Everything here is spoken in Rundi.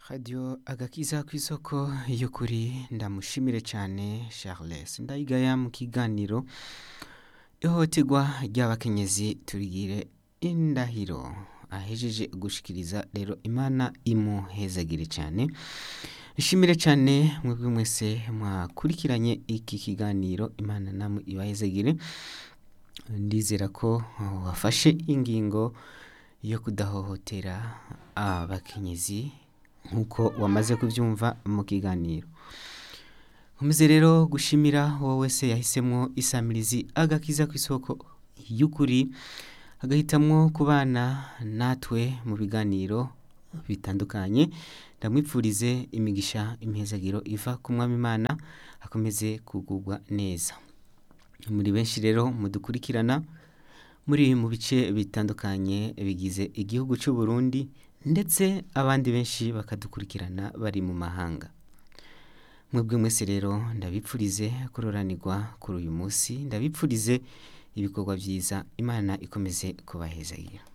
radiyo agakiza ku isoko y'ukuri ndamushimire cyane charles ndayigaya mu kiganiro ihohoterwa ry'abakenyezi turigire indahiro ahejeje gushikiriza rero imana imuhezagire cyane ishimire cyane mwebwe mwese mwakurikiranye iki kiganiro imana namwe ibahezagire ndizera ko wafashe ingingo yo kudahohotera abakenyezi nk'uko wamaze kubyumva mu kiganiro nkomeze rero gushimira wowe wese yahisemo isamirizi agakiza ku isoko y'ukuri agahitamwo kubana natwe mu biganiro bitandukanye ndamwipfurize imigisha imihezagiro iva ku mwami imana akomeze kugubwa neza muri benshi rero mudukurikirana muri mu bice bitandukanye bigize igihugu cy'u Burundi ndetse abandi benshi bakadukurikirana bari mu mahanga mwebwe mwese rero ndabipfurize kuroranirwa kuri uyu munsi ndabipfurize ibikorwa byiza imana ikomeze kubahezagira